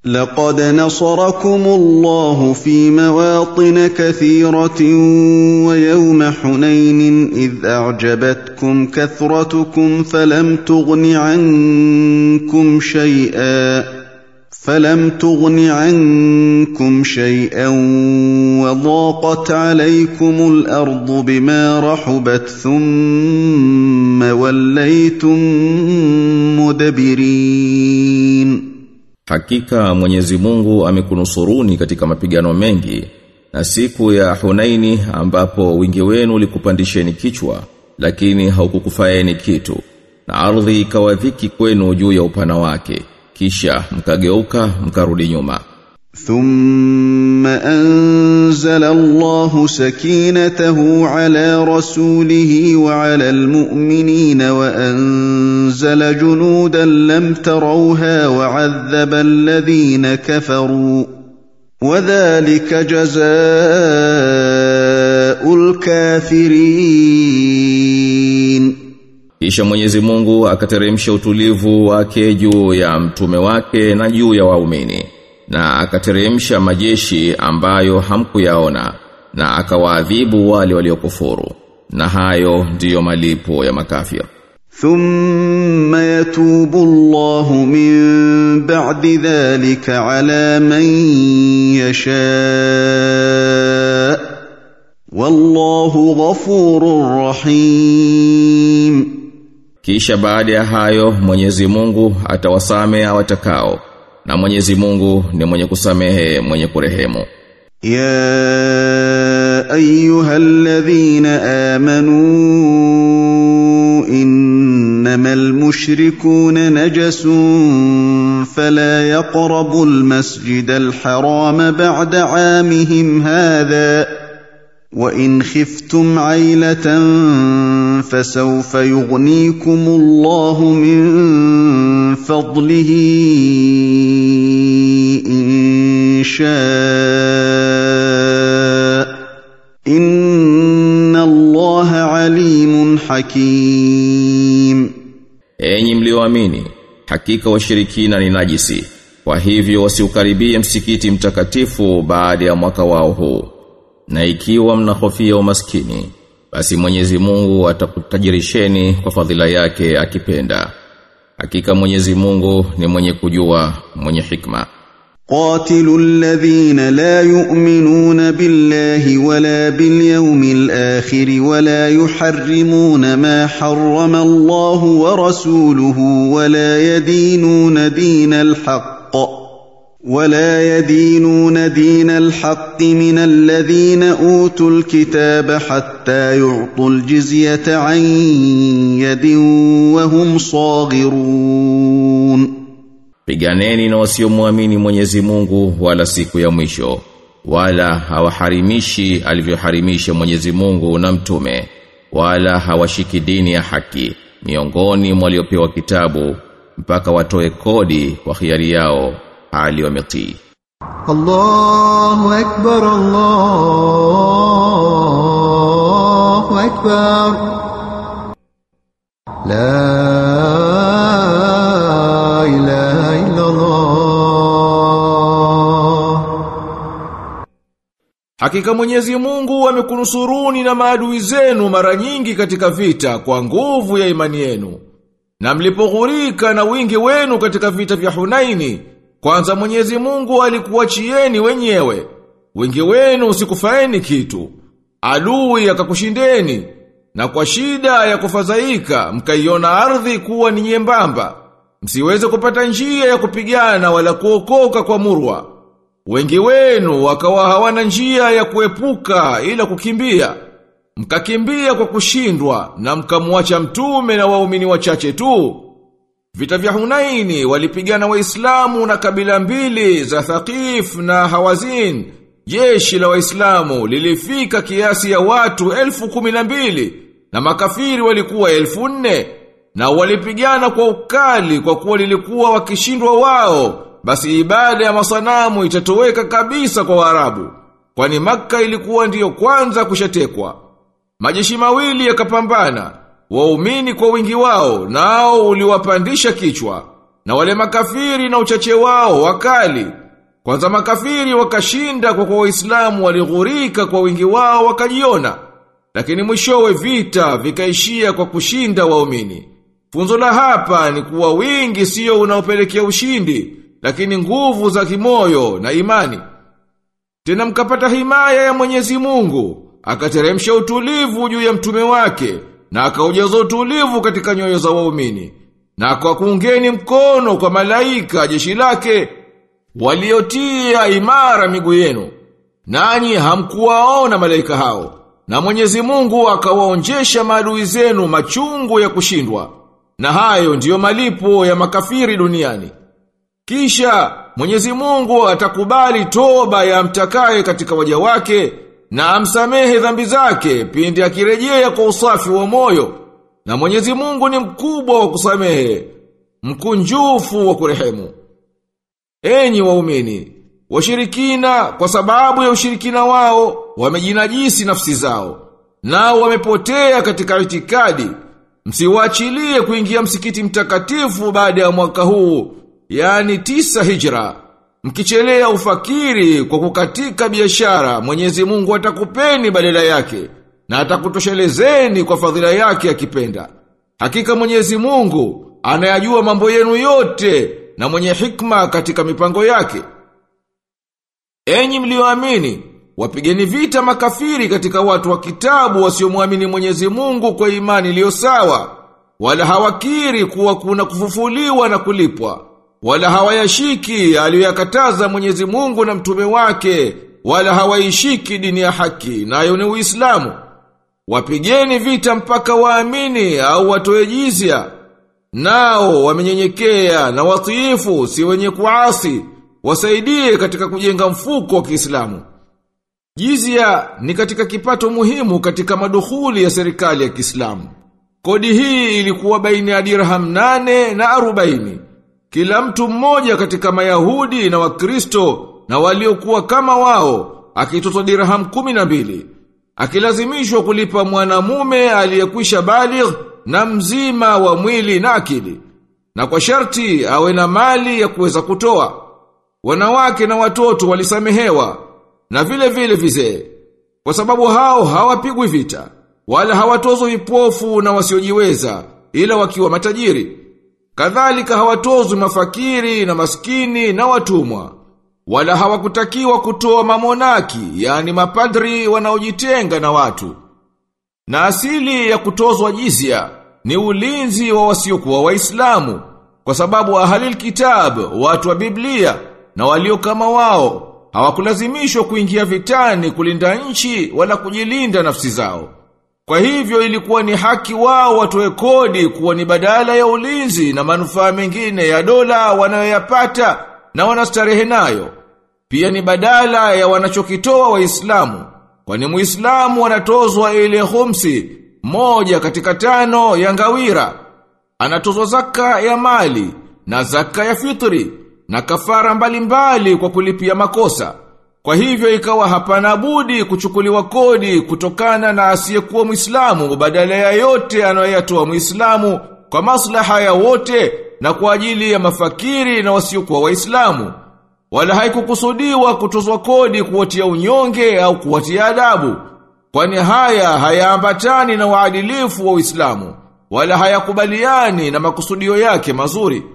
لقد نصركم الله في مواطن كثيرة ويوم حنين إذ أعجبتكم كثرتكم فلم تغن عنكم شيئا فلم تغن عنكم شيئا وضاقت عليكم الأرض بما رحبت ثم وليتم مدبرين Hakika Mwenyezi Mungu amekunusuruni katika mapigano mengi na siku ya Hunaini ambapo wingi wenu ulikupandisheni kichwa lakini haukukufaeni kitu na ardhi ikawa dhiki kwenu juu ya upana wake kisha mkageuka mkarudi nyuma ثم أنزل الله سكينته على رسوله وعلى المؤمنين وأنزل جنودا لم تروها وعذب الذين كفروا وذلك جزاء الكافرين Kisha Mwenyezi Mungu akateremsha utulivu wake juu ya mtume wake na juu ya waumini na akateremsha majeshi ambayo hamkuyaona na akawaadhibu wale waliokufuru na hayo ndiyo malipo ya makafir ثم يتوب الله من بعد ذلك على من يشاء والله غفور رحيم Kisha baada ya hayo Mwenyezi Mungu atawasamea watakao na Mwenyezi Mungu ni mwenye kusamehe mwenye kurehemu يا ايها الذين امنوا انما المشركون نجس فلا يقربوا المسجد الحرام بعد عامهم هذا وان خفتم عيله فسوف يغنيكم الله من فضله ان شاء ان الله عليم حكيم Enyi mlioamini hakika washirikina ni najisi kwa hivyo wasiukaribie msikiti mtakatifu baada ya mwaka wao huu na ikiwa mnahofia umaskini basi Mwenyezi Mungu atakutajirisheni kwa fadhila yake akipenda hakika Mwenyezi Mungu ni mwenye kujua mwenye hikma قاتلوا الذين لا يؤمنون بالله ولا باليوم الاخر ولا يحرمون ما حرم الله ورسوله ولا يدينون دين الحق ولا يدينون دين الحق من الذين اوتوا الكتاب حتى يعطوا الجزيه عن يد وهم صاغرون Piganeni na wasiomwamini Mwenyezi Mungu wala siku ya mwisho wala hawaharimishi alivyoharimisha Mwenyezi Mungu na mtume wala hawashiki dini ya haki miongoni mwa waliopewa kitabu mpaka watoe kodi kwa hiari yao hali wametii الله أكبر الله أكبر لا إله إلا الله Hakika Mwenyezi Mungu amekunusuruni na maadui zenu mara nyingi katika vita kwa nguvu ya imani yenu. Na mlipoghurika na wingi wenu katika vita vya Hunaini, kwanza Mwenyezi Mungu alikuachieni wenyewe. Wingi wenu usikufaeni kitu. Adui akakushindeni na kwa shida ya kufadhaika mkaiona ardhi kuwa ni nyembamba. Msiweze kupata njia ya kupigana wala kuokoka kwa murwa. Wengi wenu wakawa hawana njia ya kuepuka ila kukimbia. Mkakimbia kwa kushindwa na mkamwacha mtume na waumini wachache tu. Vita vya Hunaini walipigana Waislamu na kabila mbili za Thaqif na Hawazin. Jeshi la Waislamu lilifika kiasi ya watu elfu kumi na mbili na makafiri walikuwa elfu nne na walipigana kwa ukali kwa kuwa lilikuwa wakishindwa wao basi ibada ya masanamu itatoweka kabisa kwa Waarabu kwani Makka ilikuwa ndiyo kwanza kushatekwa majeshi mawili yakapambana waumini kwa wingi wao nao uliwapandisha kichwa na wale makafiri na uchache wao wakali. Kwanza makafiri wakashinda kwa kwa waislamu walighurika kwa wingi wao wakajiona. Lakini mwishowe vita vikaishia kwa kushinda waumini. Funzo la hapa ni kuwa wingi sio unaopelekea ushindi, lakini nguvu za kimoyo na imani. Tena mkapata himaya ya Mwenyezi Mungu, akateremsha utulivu juu ya mtume wake, na akaujaza utulivu katika nyoyo za waumini. Na kwa kuungeni mkono kwa malaika jeshi lake, waliotia imara miguu yenu. Nanyi hamkuwaona malaika hao. Na Mwenyezi Mungu akawaonjesha maadui zenu machungu ya kushindwa. Na hayo ndiyo malipo ya makafiri duniani. Kisha Mwenyezi Mungu atakubali toba ya mtakaye katika waja wake na amsamehe dhambi zake pindi akirejea kwa usafi wa moyo. Na Mwenyezi Mungu ni mkubwa wa kusamehe, mkunjufu wa kurehemu. Enyi waumini, washirikina kwa sababu ya ushirikina wao wamejinajisi nafsi zao. Nao wamepotea katika itikadi. Msiwaachilie kuingia msikiti mtakatifu baada ya mwaka huu, yani tisa hijra. Mkichelea ufakiri kwa kukatika biashara, Mwenyezi Mungu atakupeni badala yake na atakutoshelezeni kwa fadhila yake akipenda. Hakika Mwenyezi Mungu anayajua mambo yenu yote na mwenye hikma katika mipango yake. Enyi mlioamini, wapigeni vita makafiri katika watu wa kitabu wasiomwamini Mwenyezi Mungu kwa imani iliyo sawa, wala hawakiri kuwa kuna kufufuliwa na kulipwa, wala hawayashiki aliyoyakataza Mwenyezi Mungu na mtume wake, wala hawaishiki dini ya haki, nayo ni Uislamu. Wapigeni vita mpaka waamini au watoe jizya. Nao wamenyenyekea na watiifu si wenye kuasi, wasaidie katika kujenga mfuko wa Kiislamu. Jizya ni katika kipato muhimu katika madukhuli ya serikali ya Kiislamu. Kodi hii ilikuwa baina ya dirham nane na arobaini. Kila mtu mmoja katika Mayahudi na Wakristo na waliokuwa kama wao akitozwa dirham kumi na mbili. Akilazimishwa kulipa mwanamume aliyekwisha baligh na mzima wa mwili na akili. Na kwa sharti awe na mali ya kuweza kutoa. Wanawake na watoto walisamehewa na vile vile vizee. Kwa sababu hao hawapigwi vita, wala hawatozwi vipofu na wasiojiweza, ila wakiwa matajiri. Kadhalika hawatozwi mafakiri na maskini na watumwa. Wala hawakutakiwa kutoa mamonaki, yani mapadri wanaojitenga na watu. Na asili ya kutozwa jizya ni ulinzi wa wasiokuwa waislamu kwa sababu ahalil kitab, watu wa Biblia na walio kama wao hawakulazimishwa kuingia vitani kulinda nchi wala kujilinda nafsi zao. Kwa hivyo ilikuwa ni haki wao watoe kodi kuwa ni badala ya ulinzi na manufaa mengine ya dola wanayoyapata na wanastarehe nayo. Pia ni badala ya wanachokitoa waislamu. Kwani muislamu anatozwa ile khumsi moja katika tano ya ngawira. Anatozwa zaka ya mali na zaka ya fitri na kafara mbalimbali mbali kwa kulipia makosa. Kwa hivyo ikawa hapana budi kuchukuliwa kodi kutokana na asiyekuwa Muislamu badala ya yote anayoyatoa Muislamu kwa maslaha ya wote na kwa ajili ya mafakiri na wasiokuwa Waislamu. Wala haikukusudiwa kutozwa kodi kuwatia unyonge au kuwatia adabu. Kwani haya hayaambatani na uadilifu wa Uislamu wala hayakubaliani na makusudio yake mazuri.